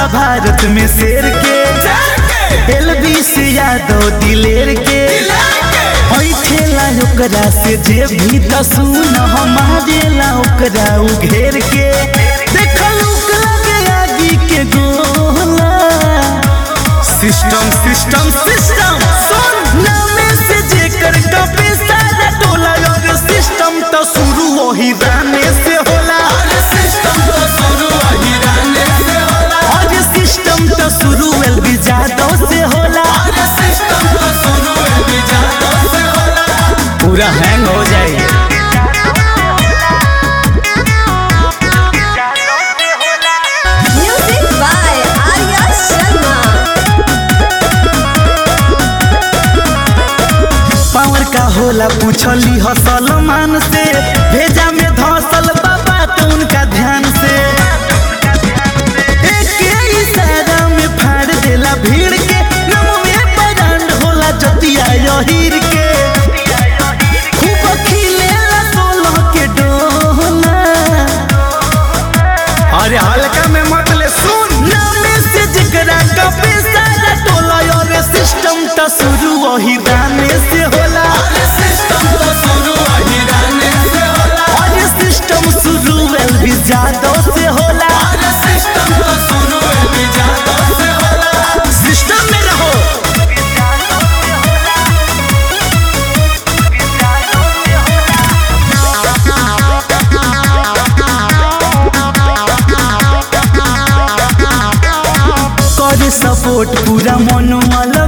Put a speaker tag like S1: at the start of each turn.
S1: बा भारत में शेर के एलबी से यादव दिलेर के ऐठेला ओकरा से जे भी दसून हमारेला ओकरा उघेर के देखल लगे आगी के गोला सिस्टम सिस्टम सिस्टम सुन नामे से जेकर कपे सारा टोला और सिस्टम तो शुरू वही राने से होला और सिस्टम तो शुरू एलबी जादव से होला पूरा हैंग हो जाए
S2: Music by Arya Sharma.
S1: Power का होला पूछली ह सलमान से भेजा में धसल बाबा तो उनका ध्यान से एक इशारा में फाड़ देला भीड़ के नम में बरांड होला जतिया यहीर के खूब खिलेला सोलह के डोला अरे हल्का में मत ले सुन नामे से जिगरा का सारा टोला और सिस्टम तो शुरू वही दाने से होला और सिस्टम शुरू एलबी जादव से होला सिस्टम में रहो करे सपोर्ट पूरा मनोवाल